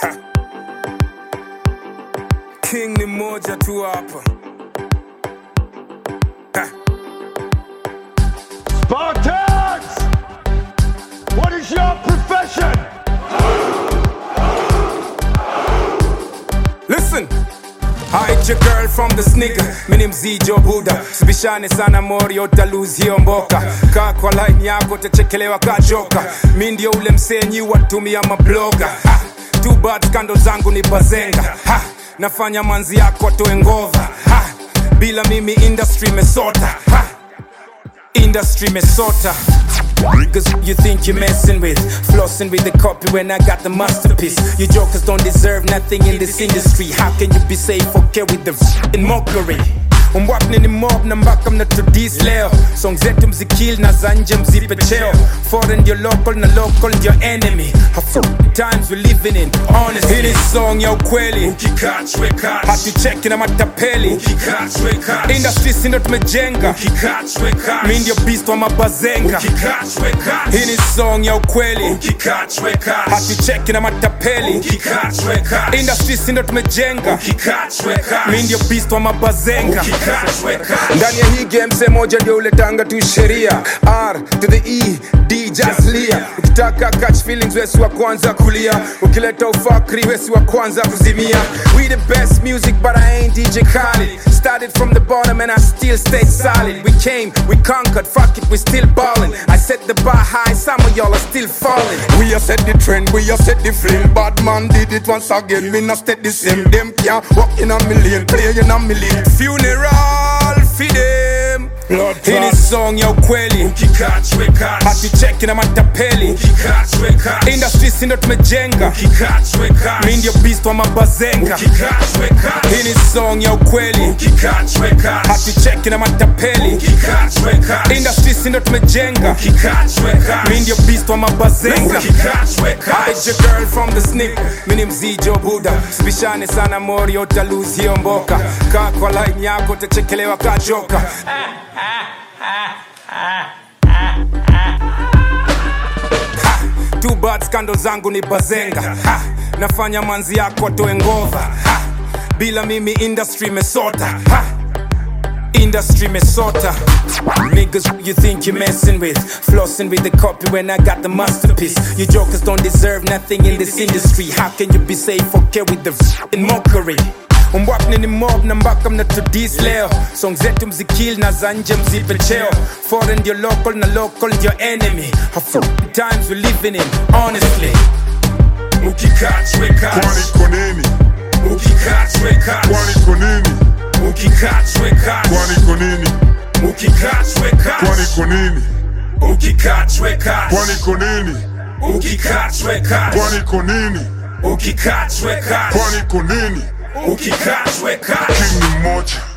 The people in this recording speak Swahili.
King ni moja tu hapa. Ha. Spartans! What is your profession? Listen. Hide your girl from the snigger mini mzijo buda sibishane sana morio utaluzi hiyo mboka kaa kwa line yako utachekelewa kajoka mi ndio ule msenyi watumia mabloga ha. Two bad kando zangu ni bazenga ha. nafanya manzi yako atoe ngova ha. bila mimi industry mesota ha. industry mesota Cause you think you're messing with Flossing with the copy when I got the masterpiece You jokers don't deserve nothing in this industry How can you be safe okay with the in mockery Umwapni ni mob na mpaka mnatudis leo Song zetu mzikil na za nje mzipe cheo Foreign ndio local na local ndio enemy Half times we living in honest Hii ni song ya ukweli hatucheki na matapeli industry sindo tumejenga mi ndio beast wa mabazenga hii ni song ya ukweli hatucheki na matapeli industry sindo tumejenga mi ndio beast wa mabazenga ndani ya hii game se moja ndio uletanga tu sheria r to the e d jaslia ukitaka catch feelings wesi wa kwanza kulia ukileta ufakri wesi wa kwanza kuzimia we the best music but i ain't dj Khaled started from the bottom and i still stayed solid we came we conquered fuck it we still ballin i set the bar high some of y'all are still falling We a set the trend, we a set the flame. Bad man did it once again, me not stay the same. Them can't walk in a million, play in a million. funeral for them Lord hii ni God. song ya ukweli hatucheki na matapeli industry sindo tumejenga mi ndio beast wa mabazenga hii ni song ya ukweli hatucheki na matapeli industry sindo tumejenga mi ndio beast wa mabazenga Hide your girl from the snip mini mzijo buda sibishane sana morio utaluzi hiyo mboka kaa kwa line yako utachekelewa kajoka Two bad skando zangu ni bazenga ha, nafanya manzi yako atoe ngova ha, bila mimi industry mesota ha, industry mesota Niggas you think you're messing with Flossing with the copy when I got the masterpiece You jokers don't deserve nothing in this industry How can you be safe okay with the in mockery Umwapni ni mob na mpaka mnatudis leo Song zetu mzikil na za nje mzipe cheo Foreign ndio local na local ndio enemy Half times we living in honestly Kwani kwa nini? Kwani kwa nini? Kwani kwa nini? Kwani kwa nini? Kwani kwa nini? Kwani kwa nini? Kwani kwa nini? King ni mmoja